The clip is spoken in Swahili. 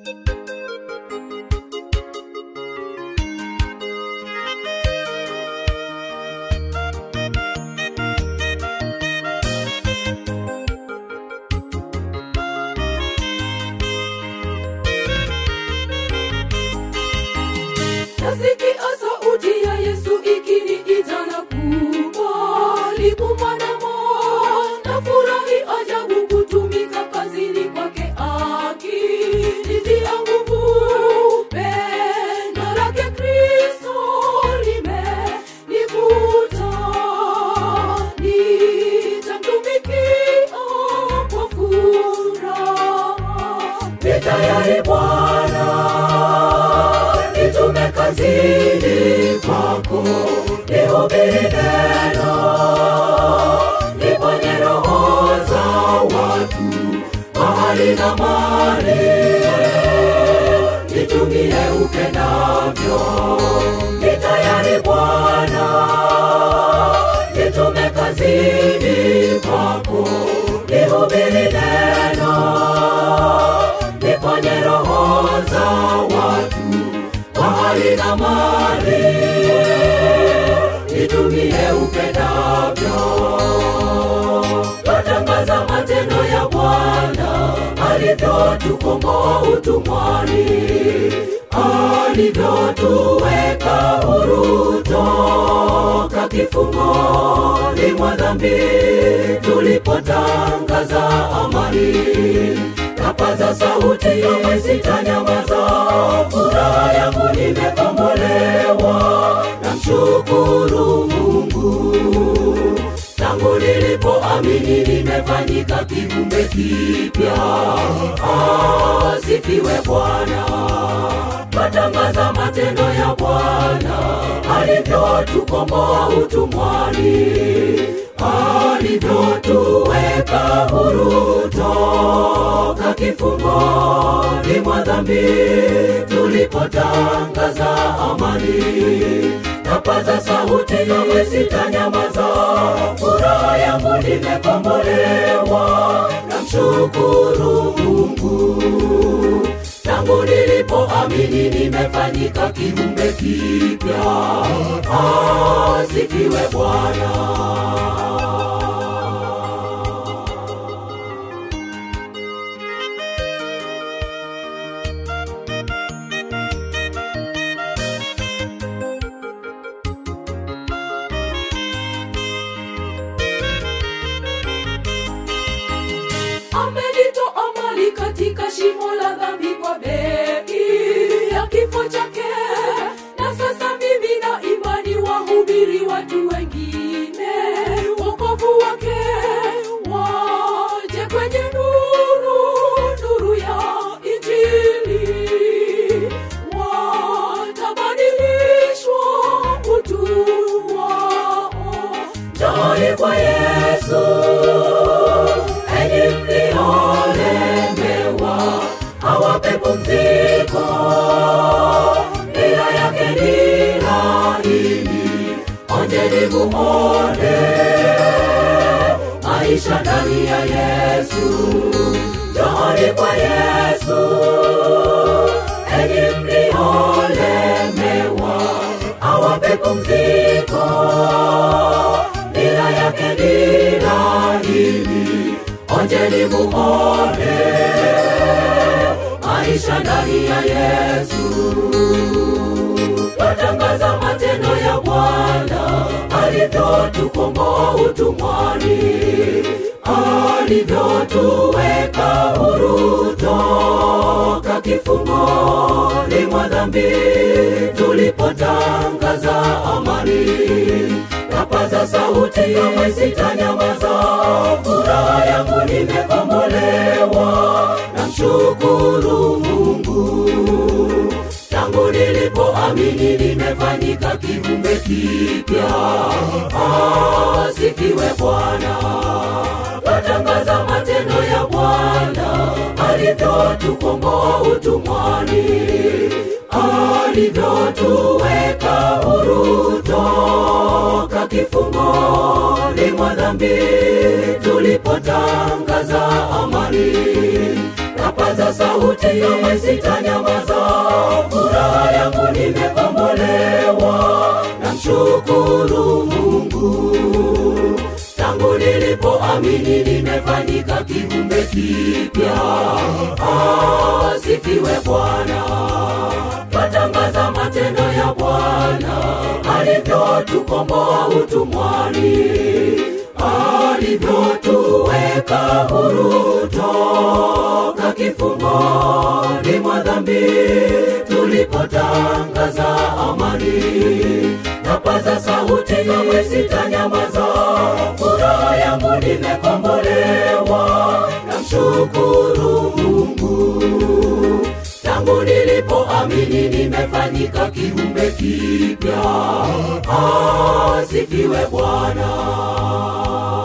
nasikia sauti ya yesu ikiniita na kubali kumwanamo na furahi ajabu kutumika kazini kwake akinitia nguvu pendo lake kristo limenivuta nitamtumikia kwa furaha ni tayari bwana nitume kazini kwako nihubiri neno niponye roho za watu mahali na mali nitumie upendavyo ni tayari bwana nitume kazini kwako nihubiri neno niponye roho za watu mahali na mali nitumie upendavyo twatangaza matendo ya bwana alivyotukomboa utumwani alivyotuweka huru toka kifungoni mwa dhambi tulipotangaza amani napaza sauti sitanyamaza furaha yangu nimekombolewa na mshukuru mungu tangu nilipoamini nimefanyika kiumbe kipya asifiwe bwana twatangaza matendo ya bwana alivyotukomboa utumwani alivyotuweka huru toka kifungoni mwa dhambi tulipotangaza amani napaza sauti kamwe sitanyamaza furaha yangu nimekombolewa na mshukuru mungu tangu nilipoamini nimefanyika kiumbe kipya asifiwe bwana amenitoa mali katika shimo la dhambi kwa bei ya kifo chake na sasa mimi na imani wahubiri watu wengine wokovu wake waje kwenye nuru nuru ya injili watabadilishwa utu wao njooni kwa yesu enyi mliolemewa awape pumziko ila yake ni laini onjeni muone maisha ndani ya yesu njooni kwa yesu enyi mliolemewa awape pumziko ila yake ni laini onjeni muone maisha ndani ya yesu twatangaza matendo ya bwana alivyotukomboa utumwani alivyotuweka huru toka kifungoni mwa dhambi tulipotangaza amani napaza sauti kamwe sitanyamaza furaha yangu nimekombolewa na mshukuru mungu tangu nilipoamini nimefanyika kiumbe kipya asifiwe bwana twatangaza matendo ya bwana alivyotukomboa utumwani alivyotuweka huru toka kifungoni mwa dhambi tulipotangaza amani napaza sauti kamwe sitanyamaza furaha yangu nimekombolewa namshukuru mungu tangu nilipoamini nimefanyika kiumbe kipya asifiwe bwana twatangaza matendo ya bwana alivyotukomboa utumwani alivyotuweka huru toka kifungoni mwa dhambi tulipotangaza amani napaza sauti kamwe sitanyamaza furaha yangu nimekombolewa namshukuru mungu tangu nilipoamini nimefanyika kiumbe kipya asifiwe bwana